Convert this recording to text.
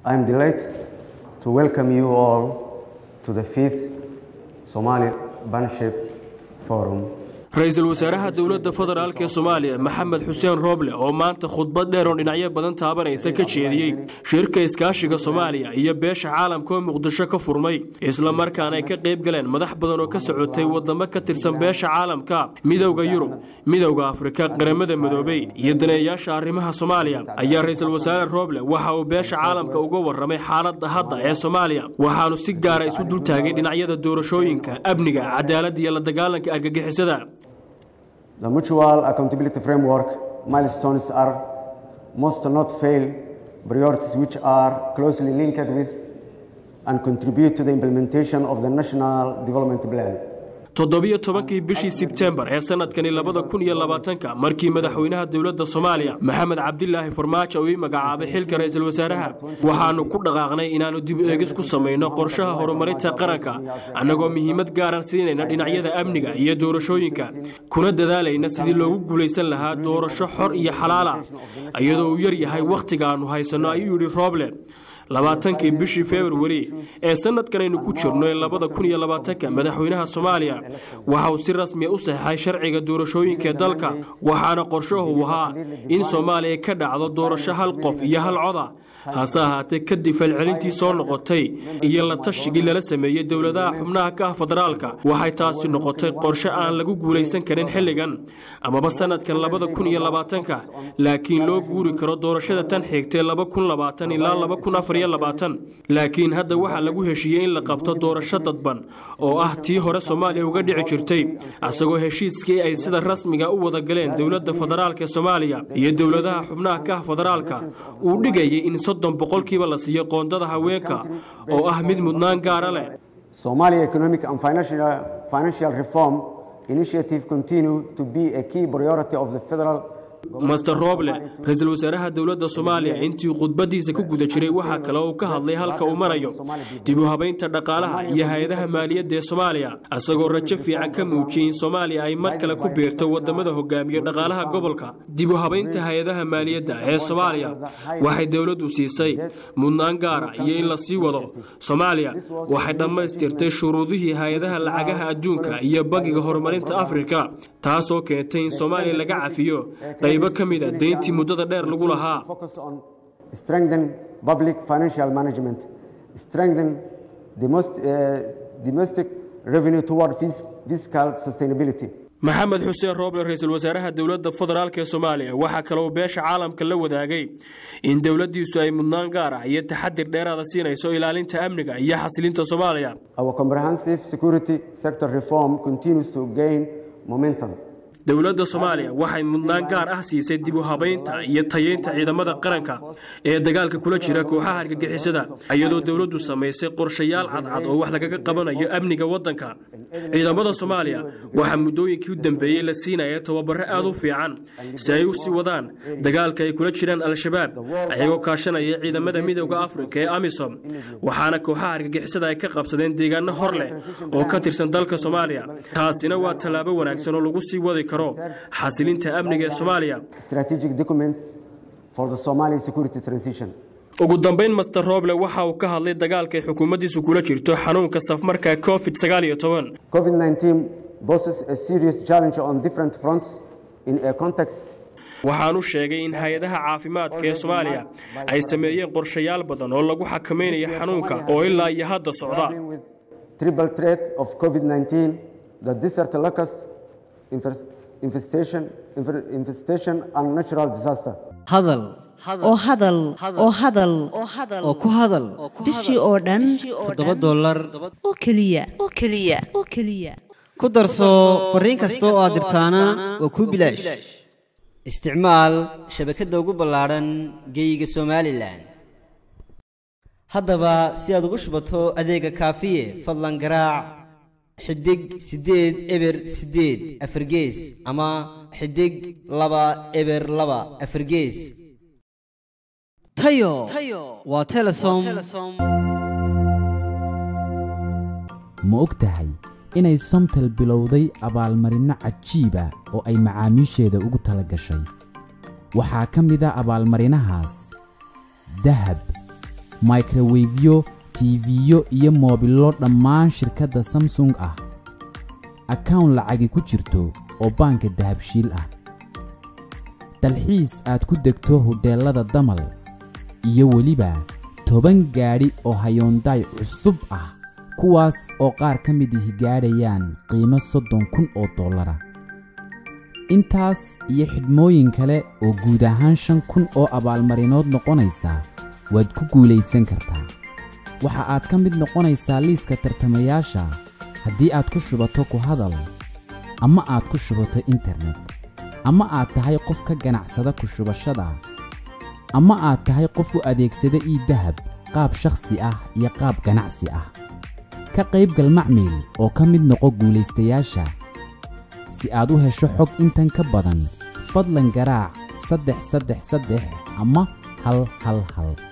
I am delighted to welcome you all to the fifth Somali Partnership Forum ra-iisul wasaaraha dowladda federaalk ee soomaaliya maxamed xuseen rooble oo maanta khudbad dheer oo dhinacyo badan taabanaysa ka jeediyey shirka iskaashiga soomaaliya iyo beesha caalamka oo muqdisho ka furmay isla markaana ay ka qayb galeen madax badan oo ka socotay wadamo ka tirsan beesha caalamka midowda yurub midowda afrika qaramada midoobey iyo daneeyaasha arrimaha soomaaliya ayaa ra-iisul wasaare rooble waxa uu beesha caalamka uga warramay xaaladda hadda ee soomaaliya waxaanu si gaara isu dultaagay dhinacyada doorashooyinka amniga cadaaladda iyo la dagaalanka argagixisada The mutual accountability framework milestones are must not fail priorities which are closely linked with and contribute to the implementation of the National Development Plan. toddobiyo tobankii bishii sebtembar ee sanadkani labada kun iyo labaatanka markii madaxweynaha dowladda soomaaliya maxamed cabdilaahi farmaajo uu ii magacaabay xilka ra-iisul wasaaraha waxaanu ku dhaqaaqnay inaannu dib eegis ku samayno qorshaha horumarinta qaranka annagoo muhiimad gaaran siinayna dhinacyada amniga iyo doorashooyinka kuna dadaalayna sidii loogu guulaysan lahaa doorasho xor iyo xalaala iyadoo uu yar yahay wakhtiga aannu haysanno ayuu yidhi rooble labaatankii bishii februari ee sanadkanaynu ku jirno ee labada kun iyo labaatanka madaxweynaha soomaaliya waxa uu si rasmiya u saxeixay sharciga doorashooyinkaee dalka waxaana qorshahu ahaa in soomaaliya ka dhacdo doorasho hal qof iyo hal coda hase ahaatee kadib falcelintii soo noqotay iyo la tashigii lala sameeyey dowladaha xubnaha ka ah federaalka waxay taasi noqotay qorshe aan lagu guulaysan karin xilligan amaba sanadkan labada kun iyo labaatanka laakiin loo guuri karo doorashada tan xigtee laba kun labaatan ilaa laba kun afar iyo labaatan laakiin hadda waxaa lagu heshiiyey in la qabto doorasho dadban oo ah tii hore soomaaliya uga dhici jirtay isagoo heshiiskii ay sida rasmiga u wada galeen dowladda federaalk ee soomaaliya iyo dowladaha xubnaha ka ah federaalka uu dhigayay in soddon boqolkiiba la siiyo qoondada haweenka oo ah mid mudnaan gaara leh Somalia economic and financial, financial reform initiative continue to be a key priority of the federal master roble ra-iisul wasaaraha dowladda soomaaliya intii khudbadiisa ku guda jiray waxaa kale uu ka hadlay halka uu marayo dib u habaynta dhaqaalaha iyo hay-adaha maaliyadda ee soomaaliya isagoo rajo fiican ka muujiyey in soomaaliya ay mar kale ku biirto wadamada hogaamiya dhaqaalaha gobolka dib u habaynta hay-adaha maaliyadda ee soomaaliya waxay dowladdu siisay mudnaan gaara iyo in la sii wado soomaaliya waxay dhammaystirtay shuruudihii hay-adaha lacagaha adduunka iyo bangiga horumarinta afrika taasoo keentay in soomaaliya laga cafiyo qaybo ka mid a deyntii muddada dheer lagu lahaa focus on strengthen public financial management, strengthen domestic, uh, domestic revenue toward fis- fiscal sustainability. maxamed xuseen rooble ra-iisul wasaaraha dowladda federaalk ee soomaaliya waxaa kaloo beesha caalamka la wadaagay in dowladdiisu ay mudnaan gaar ah iyo taxadir dheeraada siinayso ilaalinta amniga iyo xasilinta soomaaliya Our comprehensive security sector reform continues to gain momentum. dowladda soomaaliya waxay mudnaan gaar ah siisay dib u habaynta iyo tayeynta ciidamada qaranka ee dagaalka kula jira kooxaha argagixisada iyadoo dowladdu samaysay qorshayaal cadcad oo wax lagaga qabanayo amniga waddanka ciidamada soomaaliya waxaa muddooyinkii u dambeeyey la siinaya tababaro aad u fiican si ay u sii wadaan dagaalka ay kula jiraan al-shabaab ayagoo kaashanaya ciidamada midowda afrika ee amisom waxaana kooxaha argagixisada ay ka qabsadeen deegaano hor leh oo ka tirsan dalka soomaaliya taasina waa tallaabo wanaagsan oo lagu sii wadi karo xasilinta amniga ee soomaaliya Strategic documents for the Somali security transition. ugu dambayn master roble waxa uu ka hadlay dagaalka ay xukuumaddiisu kula jirto xanuunka safmarka covid sagaal iyo toban COVID 19 poses a serious challenge on different fronts in a context waxaanu sheegay in hay-adaha caafimaadka ee soomaaliya ay sameeyeen qorshayaal badan oo lagu xakameynayo xanuunka oo ilaa iyo hadda socda dealing with triple threat of COVID 19, the desert locust infest- infestation, infer- infestation, and natural disaster. hadal oo hadal oo hadal oo ku hadal bishii oo dhan toddoba dollar oo keliya oo keliya oo keliya ku darso fariin kasta oo aad dirtaana waa kuu bilaash isticmaal shabakadda ugu ballaadhan geeyiga somalilan haddaba si aad ugu shubato adeega kaafiye fadlan garaac xidig siddeed eber siddeed afargees ama xidig laba eber laba afargees tayo waa telesom ma og tahay inay somtel bilowday abaalmarinno cajiib ah oo ay macaamiisheeda ugu tala gashay waxaa ka mid a abaalmarinahaas dahab microwefyo tiifiyo iyo moobillo dhammaan shirkadda samsung ah akawn lacagi ku jirto oo baanka dahabshiil ah dalxiis aad ku degto hudheellada damal iyo weliba toban gaadhi oo hayoondaay cusub ah kuwaas oo qaar ka mid ihi gaadhayaan qiimo soddon kun oo dollara intaas iyo xidhmooyin kale oo guud ahaan shan kun oo abaalmarinood noqonaysa waad ku guulaysan kartaa waxa aad ka mid noqonaysaa liiska tartamayaasha haddii aad ku shubato ku hadal ama aad ku shubato internet ama aad tahay qof ka ganacsada ku shubashada ama aad tahay qof u adeegsada ii dahab qaab shakhsi ah iyo qaab ganacsi ah ka qaybgal macmiil oo ka mid noqo guulaystayaasha si aad u hesho xog intan ka badan fadlan garaac saddex saddex saddex ama hal hal hal